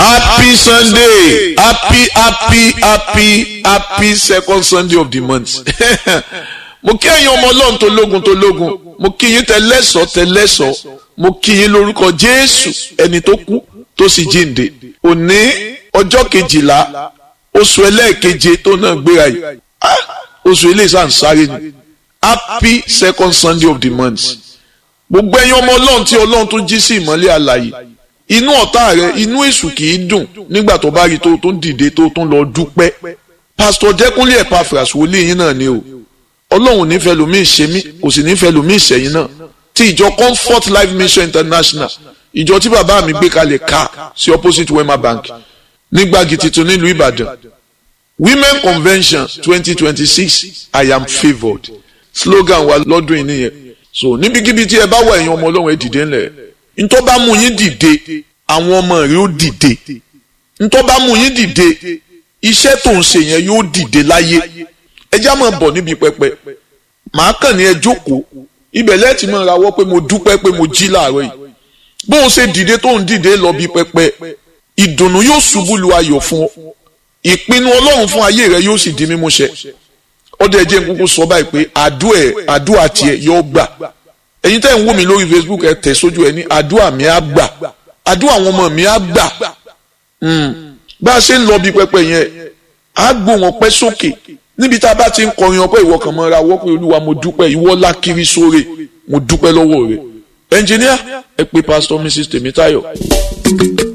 happy sunday happy happy happy happy second sunday of the month mo kí ẹ̀yin ọmọ ọlọ́run tó lógun tó lógun mo kí yín tẹlẹ́sọ̀ tẹlẹ́sọ̀ mo kí yín lórúkọ jésù ẹni tó kú tó sì jíǹde òní ọjọ́ kejìlá oṣù ẹlẹ́ẹ̀keje tó náà gbéra yìí ah, oṣù eléyìí sàn sáré ni happy second sunday of the month gbogbo ẹ̀yin ọmọ ọlọ́run tí ọlọ́run tó jí sí ìmọ́lẹ̀ àlàyé inú ọ̀tá rẹ inú èṣù kì í dùn nígbà tó bá rí tó tó ń dìde tó tó ń lọ dúpẹ́ pásítọ̀ dẹ́kunlé Epaphras wòlíì yín náà ni o ọlọ́run nífẹ̀ẹ́ lómi ìṣe mí kò sì nífẹ̀ẹ́ lómi ìṣẹ̀yìn náà ti ìjọ Comfort Life Mission International ìjọ tí bàbá mi gbé kalẹ̀ ká sí opposite Wema Bank nígbàgì tuntun nílùú Ìbàdàn Women Convention twenty twenty six I am favoured slogan wa lọ́dún yìí nìyẹn so níbikíbi tí ẹ bá wà ẹ̀yin ọmọ ọlọ́run ẹ dìde ńlẹ̀ ntọ́ bá mú yín dìde àwọn ọmọ rẹ ó dìde ntọ́ bá mú yín dìde iṣẹ́ tó ń ṣe yẹn yóò dìde láyé ẹjá máa bọ̀ níbi pẹpẹ màá kàn ní ẹ jókòó ibẹ̀ lẹ́ẹ̀tì máa rawọ́ pé mo dúpẹ́ pé mo jí láàárọ̀ yìí bó o ṣe dìde tó ń dìde lọ bí pẹpẹ ìdùnnú yóò ṣubú lu ayọ̀ fún ọ ìpinnu ọlọ́run fún ayé rẹ yóò sì di mímúṣẹ ọdẹ ẹjẹ nkúkú sọ báyìí pé àdúà ẹ àdúà tiẹ̀ yóò gbà ẹ̀yin tẹ́ ń wò mí lórí Facebook ẹ tẹ̀ sójú ẹ ní àdúà mi á gbà àdúà àwọn ọmọ mi á gbà bá a ṣe ń lọ bí pẹpẹ yẹn á gbó wọn pẹ́ sókè níbi tá a bá ti ń kọrin ọpẹ́ ìwọ kan mọ́ra wọ́pẹ́ olúwa mo dúpẹ́ ìwọ lákiri sóre mo dúpẹ́ lọ́wọ́ rẹ ẹnjìníà ẹ pé pásítọ̀ Mrs Tèmítáyọ̀.